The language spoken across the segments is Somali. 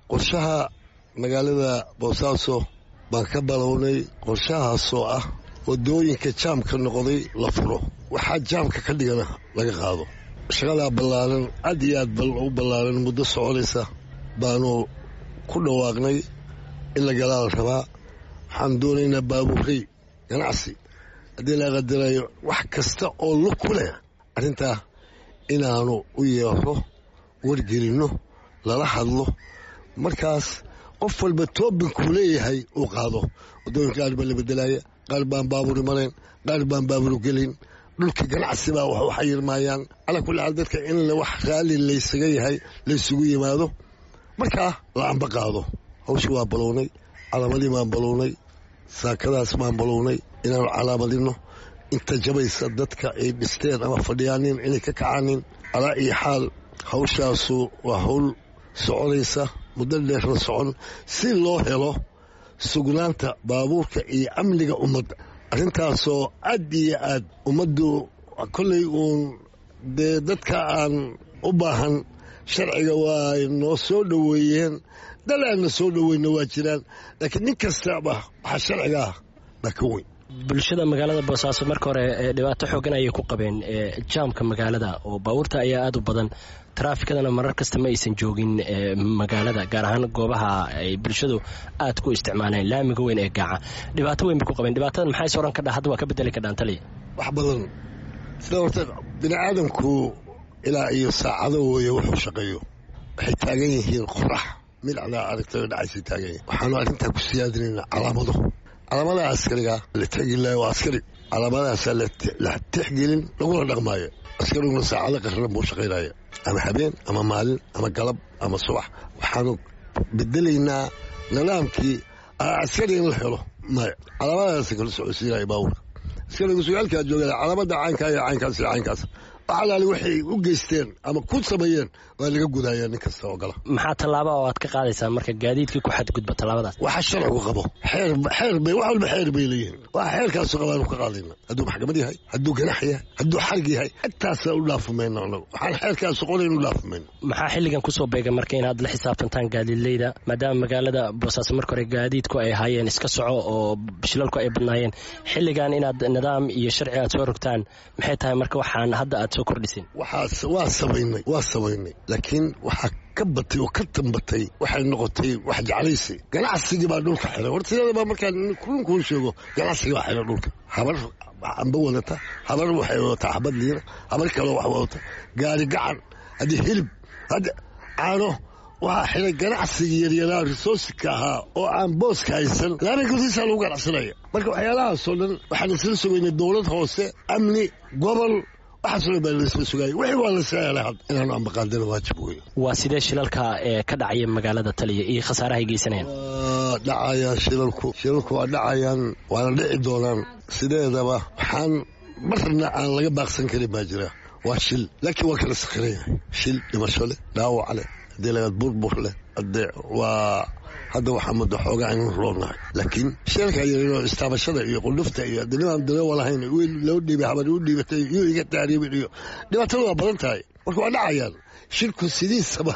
qorshaha magaalada boosaaso baan ka balownay qorshahaasoo ah wadooyinka jaamka noqday la furo waxaa jaamka ka dhigana laga qaado shaqadaa ballaaran aad iyo aad u ballaaran muddo soconaysa baanu ku dhawaaqnay in la galaa la rabaa waxaan doonaynaa baabuurey ganacsi haddii la qadarayo wax kasta oo lug ku leh arrintaa inaanu u yeero wargelinno lala hadlo markaas qof walba toobinkuu leeyahay uu qaado waddooyinka qaar baa la bedelaaya qaar baan baabur imanayn qaar baan baabur gelin dhulka ganacsi baa wax u xayirmaayaan calaa kulli xaal dadka in wax raalli laysaga yahay laysugu yimaado markaa la amba qaado hawshii waa balownay calaamadii baan balownay saakadaas baan balownay inaanu calaamadinno inta jabaysa dadka ay dhisteen ama fadhiyaanin inay ka kacaanin calaa iyo xaal hawshaasu waa hawl soconaysa muddo dheerla socon si loo helo sugnaanta baabuurka iyo amniga ummadda arrintaasoo aad iyo aad ummaddu kollay uun dee dadka aan u baahan sharciga waa noo soo dhoweeyeen dal aanna soo dhoweyna waa jiraan laakiin nin kastaba waxaa sharciga ah baa ka weyn bulshada magaalada boosaaso marka hore dhibaato xoogan ayay ku qabeen jaamka magaalada oo baabuurta ayaa aad u badan taraafikadana marar kasta ma aysan joogin magaalada gaar ahaan goobaha ay bulshadu aad ku isticmaaleen laamiga weyn ee gaaca dhibaato weyn bay ku qabeen dhibaatada maxay soran kadha hadda waa ka bedeli kadhaan taliya wax badan sida horta bini aadamku ilaa iyo saacado weeye wuxuu shaqeeyo waxay taagan yihiin qorax milcdaa aragtay dhacaysay taagan yihin waxaanu arrintaa ku siyaadinayna calaamado calaamadaha askariga la tixgelinayo waa askari calaamadahaasaa la tixgelin lagula dhaqmaayo askariguna saacado qarran buu shaqaynaya ama habeen ama maalin ama galab ama subax waxaanu bedelaynaa nidaamkii askari in la helo maya calaamadahaas kala socodsiinaya baabuurka askarigu sugaalkaa jooga calaamada caynkaa iyo caynkaas iyo caynkaas waxalaali waxay u geysteen ama ku sameeyeen waa laga gudaya nin kasta oo gala maxaa tallaaba oo aad ka qaadaysaan marka gaadiidkii ku xadgudba tallaabadaas waxa sharcigu qabo xeer xeer bay wax walba xeer bay leeyihiin waxa xeerkaasu qabaanu ka qaadayna hadduu maxkamad yahay hadduu ganax yahay hadduu xarig yahay intaasa u dhaafumayno anagu waxaan xeerkaasu qonayn u dhaafumayno maxaa xilligan kusoo beega marka inaad la xisaabtantaan gaadiidleyda maadaama magaalada boosaaso marka hore gaadiidku ay ahaayeen iska soco oo shilalku ay badnaayeen xilligan inaad nidaam iyo sharci aad soo rogtaan maxay tahay marka waxaan hadda aad soo kordhiseen waxaas waa samaynay waa samaynay laakiin waxaa ka batay oo ka tambatay waxay noqotay wax jeclaysi ganacsigii baa dhulka xiray horta sidadaba markaan runkuu sheego ganacsigii baa xiray dhulka habar amba wadata habar waxay wadataa xabad liira habar kaloo wax wadata gaari gacan haddii hilib hadda caano waxaa xiray ganacsigii yaryaraa risoosika ahaa oo aan booska haysan laamiga gudihiisa lagu ganacsanaya marka waxyaalahaasoo dhan waxaan isla sugaynay dowlad hoose amni gobol waxaasoo dhan baa laisla sugaayay wixii waa lasla helay had inaanu ambaqaadana waajib weeye waa sidee shilalka ee ka dhacaya magaalada taliya iyo khasaaraha ay geysanayaan waa dhacayaan shilalku shilalku waa dhacayaan waana dhici doonaan sideedaba waxaan marna aan laga baaqsan karin baa jira waa shil laakiin waa kala sakhiran yahay shil dhimasho leh dhaawac leh haddii lagaad burbur leh hadee waa hadda waxaa muddo xoogaa aynu roonnahay laakiin sheelka yarinoo istaabashada iyo qudhufta iyo danimaan dareewa lahayn wiil loo dhiibay habar u dhiibatay iyo iga taariibin iyo dhibaatada waa badan tahay marka waa dhacayaan shirku sidiisaba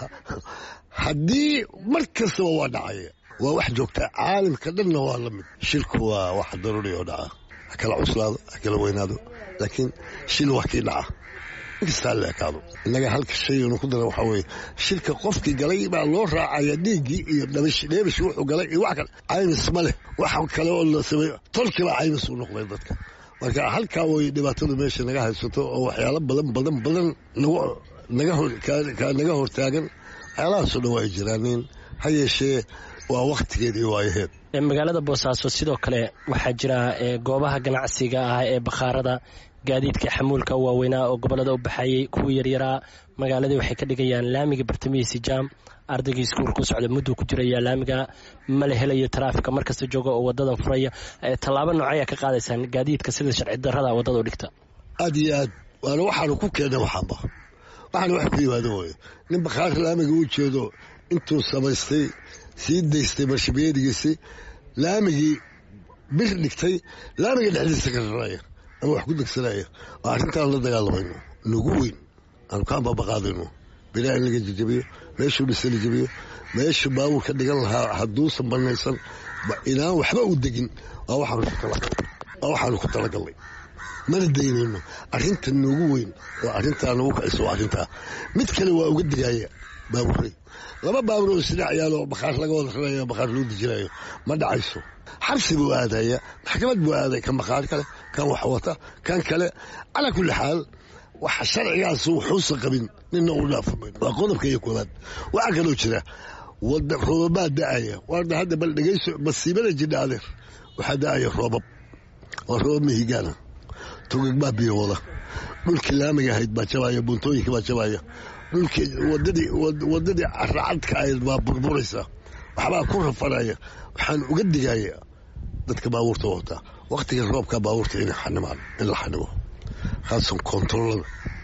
haddii mar kastaba waa dhacaya waa wax joogtaa caalamka dhanna waa la mid shirku waa wax daruuri oo dhaca ha kala cuslaado ha kala weynaado laakiin shil waa kii dhaca inkastaa la ekaado innaga halka shaynu ku dara waxaa weeye shirka qofkii galay baa loo raacaya dhiiggii iyo dheebishii wuxuu galay iyo wax kale caymis ma leh wax kale oo la sameeyo tolkii baa caymis u noqday dadka marka halkaa way dhibaatadu meesha naga haysato oo waxyaalo badan badan badan naga hortaagan waxyaalahaasoo dhan waa ay jiraaniin ha yeeshee waa wakhtigeed iyo waayaheed magaalada boosaaso sidoo kale waxaa jira goobaha ganacsiga ah ee bakhaarada gaadiidka xamuulka waaweynaa oo gobolada u baxayay kuwii yaryaraa magaaladii waxay ka dhigayaan laamiga bartamihiisi jaam ardaygii iskuulka ku socda mudduu ku jiraya laamiga mala helayo taraafika markasta jooga oo wadadan furaya tallaabo noocayaa ka qaadaysaan gaadiidka sida sharci darrada wadada u dhigta aad iyo aad waana waxaanu ku keennay waxaanba waxaana wax ku yimaado weye nin bakhaar laamiga u jeedo intuu samaystay sii daystay marshabeedigiisi laamigii bir dhigtay laamiga dhexdiisa ka raraya ama wax ku degsanaya oo arrintaan la dagaalamayno nagu weyn aanu ka ambabaqaadayno biraa in laga jajabiyo meeshuu dhisa la jabiyo meeshuu baabuur ka dhigan lahaa hadduusan banaysan inaan waxba u degin waa waxaanu ku talagalnay mana daynayno arrinta noogu weyn waa arrintaa nagu kacisa waa arrintaa mid kale waa uga digaya baabuuray laba baabuur oo isdhacyaalo bakhaar laga wada rarayo bakhaar loo dejinayo ma dhacayso xabsi buu aadaya maxkamad buu aaday kan bakhaar kale kan wax wata kan kale calaa kulli xaal waxa sharcigaas wuxuusan qabin nina u dhaafamayn waa qodobka iyo koobaad waxaa kaloo jira wada roobabaa da'aya waana hadda bal dhegayso masiibada jidha adeer waxaa da'aya roobab waa roobab mahigaana tugag baa biyo wada dhulkii laamiga ahayd baa jabaya buuntooyinka baa jabaya dhulkii wadadii wadadii caracadka ahayd baa burburaysa waxbaa ku rafanaya waxaan uga digaya dadka baabuurta wata waktiga roobka baabuurta in xanimaan in la xanimo khaasan kontaroolada